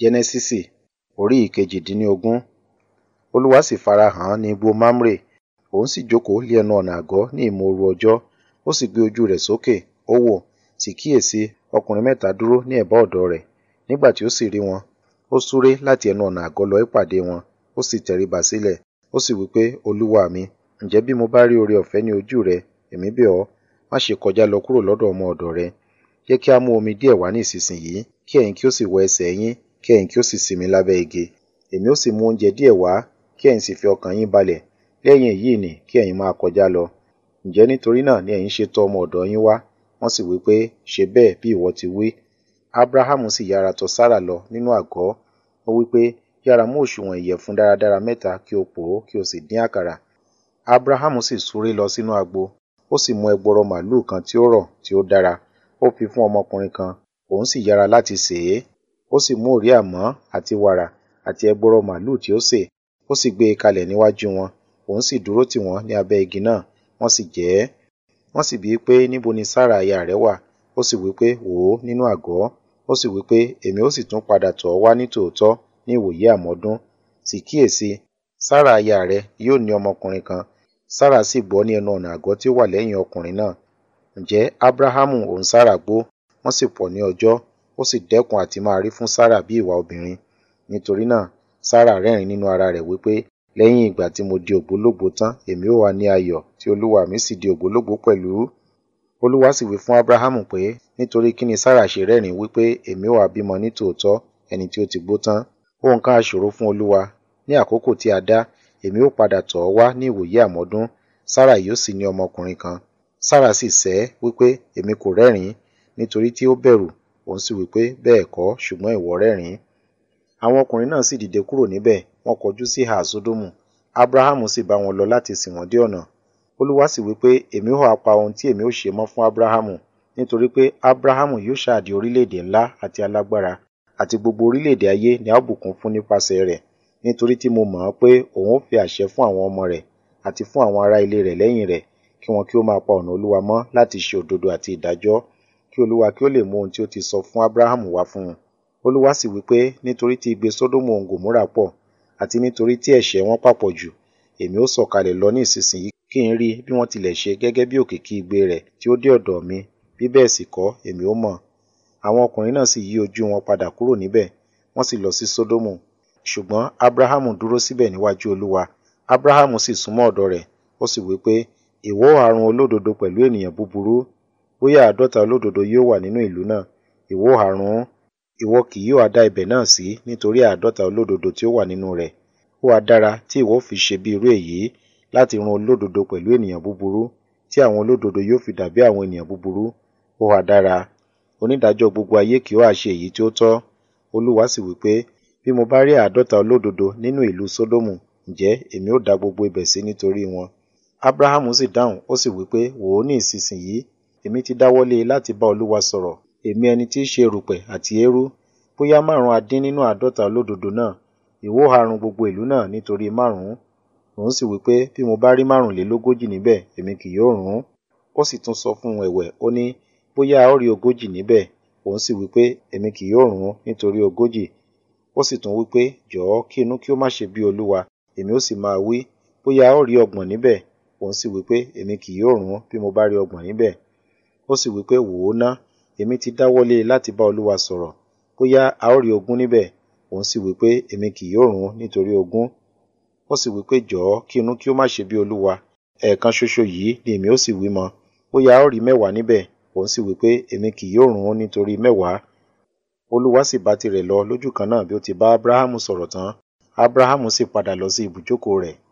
Jẹ́nẹ́sísì orí ìkejìdínlógún. Olúwa sì farahàn án ní igbó Mamre, òun sì jókòó lé ẹnu ọ̀nà àgọ́ ní ìmóoru ọjọ́. Ó sì gbé ojú rẹ̀ sókè, ó wò, sì kíyèsi ọkùnrin mẹ́ta dúró ní ẹ̀bá ọ̀dọ̀ rẹ̀. Nígbà tí ó sì rí wọn, ó súré láti ẹnu ọ̀nà àgọ́ lọ ìpàdé wọn, ó sì tẹríba sílẹ̀. Ó sì wí pé, Olúwa mi, ǹjẹ́ bí mo bá rí oore ọ̀fẹ́ ní ojú rẹ, èmi bẹ̀ ọ́, má ṣe kọjá lọ kúrò lọ́dọ̀ ọmọ ọ̀dọ̀ rẹ. Jẹ́ kí a mú omi díẹ̀ wá ní ìsinsìnyí, kí ẹ̀yin kí ó sì wẹ ẹsẹ̀ yín, kí ẹ̀yin kí ó sì sinmi lábẹ́ igi. Èmi ó sì mú oúnjẹ díẹ̀ wá, kí ẹ̀yin sì fi ọkàn yín balẹ̀. Lẹ́yìn èyí nì kí ẹ̀yin máa kọjá lọ. Ǹjẹ́ nítorí náà ni ẹ̀yin ṣe tọ ọmọ ọ̀dọ̀ yín wá? Wọ́n sì wí pé, ṣe bẹ́ẹ̀ bí ìwọ ti wí. Ábráhámù sì yára tọ Sárà lọ nínú àgọ́. Ó wí pé, yára mú òsùwọ̀n ìyẹ̀fun dáradára mẹ́ta kí o pò ó kí o sì dín àkàrà. Ábráhámù sì súré lọ sínú agbo. Ó sì mú ẹgbọrọ màlúù kan tí ó rọ̀, tí ó dára. Ó fi fún ọmọkùnrin kan, òun sì yára láti sè é. Ó sì mú òrí-àmọ́ àti wàrà àti ẹgbọrọ màlúù tí ó sè, ó sì gbé e kalẹ̀ níwájú wọn. Òun sì dúró tì wọ́n ní abẹ́ igi náà, wọ́n sì jẹ ẹ́. Wọ́n sì bi í pé, níbo ni Sárà aya rẹ wà? Ó sì wí pé, wò ó nínú àgọ́. Ó sì wí pé, èmi ó sì tún padà tọ̀ ọ́ wá ní tòótọ́ ní ìwòyí àmọ́dún. Sì kíyèsi, Sárà aya rẹ yóò ní ọmọkùnrin kan. Sárà sì gbọ́ ní ẹnu ọ̀nà àgọ́ tí ó wà lẹ́yìn ọkùnrin náà. Ǹjẹ́ Ábráhámù òun Sárà gbó, wọ́n sì pọ̀ ní ọjọ́. Ó sì dẹ́kun àti máa rí fún Sárà bí ìwà obìnrin. Nítorí náà, Sárà rẹ́rìn nínú ara rẹ̀ wí pé, lẹ́yìn ìgbà tí mo di ògbólógbòó tán, èmi ó wá ní ayọ̀, tí olúwa mi sì di ògbólógbòó pẹ̀lú. Olúwa sì wí fún Ábráhámù pé, nítorí kí ni Sárà ṣe rẹ́rìn wí pé, èmi ó wá bímọ ní tòótọ́, ẹni tí ó ti gbó tán? Ohun kan ha ṣòro fún Olúwa. Ní àkókò tí a dá, èmi ó padà tọ̀ ọ́ wá ní ìwòyí àmọ́dún, Sárà yóò sì ní ọmọkùnrin kan. Sárà sì sẹ́ wí pé, èmi kò rẹ́rìn, nítorí tí ó bẹ̀rù. Òun sì wí pé, bẹ́ẹ̀ kọ́, ṣùgbọ́n ìwọ rẹ́rìn. Àwọn ọkùnrin náà sì dìde kúrò níbẹ̀, wọ́n kọjú sí ìhà Sódómù. Ábráhámù sì bá wọn lọ láti sìn wọ́n dé ọ̀nà. Olúwa sì wí pé, èmi ó ha pa ohun tí èmi ó ṣe mọ́ fún Ábráhámù, nítorí pé Ábráhámù yóò ṣáà di orílẹ̀-èdè ńlá àti alágbára, àti gbogbo orílẹ̀-èdè ayé ni a ó bùkún fún nípasẹ̀ rẹ̀. Nítorí tí mo mọ̀ ọ́n pé òun ó fi àṣẹ fún àwọn ọmọ rẹ̀, àti fún àwọn ará ilé rẹ̀ lẹ́yìn rẹ̀, kí wọn kí ó máa pa ọ̀nà Olúwa mọ́ láti ṣe òdodo àti ìdájọ́, kí Olúwa kí ó lè mú ohun tí ó ti sọ fún Ábráhámù wá fún un. Olúwa sì wí pé, nítorí tí igbe Sódómù òun Gòmórà pọ̀, àti nítorí tí ẹ̀ṣẹ̀ wọn pàpọ̀ jù, èmi ó sọ̀kalẹ̀ lọ ní ìsinsìnyí kí n rí bí wọ́n tilẹ̀ ṣe gẹ́gẹ́ bí òkìkí igbe rẹ̀ tí ó dé ọ̀dọ̀ mi, bí bẹ́ẹ̀ sì kọ́, èmi ó mọ̀. Àwọn ọkùnrin náà sì yí ojú wọn padà kúrò níbẹ̀, wọ́n sì lọ sí Sódómù. Ṣùgbọ́n Ábráhámù dúró síbẹ̀ níwájú Olúwa. Ábráhámù sì súnmọ́ ọ̀dọ̀ rẹ̀, ó sì wí pé, ìwọ ó ha run olódodo pẹ̀lú ènìyàn búburú? Bóyá àádọ́ta olódodo yóò wà nínú ìlú náà, ìwọ ó ha run ún? Ìwọ kì yóò ha dá ibẹ̀ náà sí nítorí àádọ́ta olódodo tí ó wà nínú rẹ̀. Ó ha dára tí ìwọ ó fi ṣe bí irú èyí, láti run olódodo pẹ̀lú ènìyàn búburú, tí àwọn olódodo yóò fi dàbí àwọn ènìyàn búburú. Ó ha dára. Onídàájọ́ gbogbo ayé kì ó ha ṣe èyí tí ó tọ́? Olúwa sì wí pé, bí mo bá rí àádọ́ta olódodo nínú ìlú Sódómù, ǹjẹ́ èmi ó da gbogbo ibẹ̀ sí nítorí wọn. Ábráhámù sì dáhùn, ó sì wí pé, wò ó ní ìsinsìnyí, èmi ti dáwọ́lé láti bá Olúwa sọ̀rọ̀, èmi ẹni tí í ṣe erùpẹ̀ àti eérú. Bóyá márùn-ún a dín nínú àádọ́ta olódodo náà, ìwọ ó ha run gbogbo ìlú náà nítorí márùn-ún? Òun sì wí pé, bí mo bá rí márùnlélógójì níbẹ̀, èmi kì yóò run ún. Ó sì tún sọ fún un ẹ̀wẹ̀, ó ní, bóyá a ó rí ogójì níbẹ̀. Òun sì wí pé, èmi kì yóò run ún nítorí ogójì. Ó sì tún wí pé, jọ̀ọ́ kí inú kí ó má ṣe bí Olúwa, èmi ó sì máa wí, bóyá a ó rí ọgbọ̀n níbẹ̀. Òun sì wí pé, èmi kì yóò run ún bí mo bá rí ọgbọ̀n níbẹ̀. Ó sì wí pé, wò ó ná, èmi ti dáwọ́lé láti bá Olúwa sọ̀rọ̀, bóyá a ó rí ogún níbẹ̀. Òun sì wí pé, èmi kì yóò run ún nítorí ogún. Ó sì wí pé, jọ̀ọ́ kí inú kí ó má ṣe bí Olúwa, ẹ̀ẹ̀kan ṣoṣo yìí ni èmi ó sì wí mọ́, bóyá a ó rí mẹ́wàá níbẹ̀. Òun sì wí pé, èmi kì yóò run ún nítorí mẹ́wàá. Olúwa sì bá tirẹ̀ lọ lójú kan náà bí ó ti bá Ábráhámù sọ̀rọ̀ tán. Ábráhámù sì padà lọ sí ibùjókòó rẹ̀.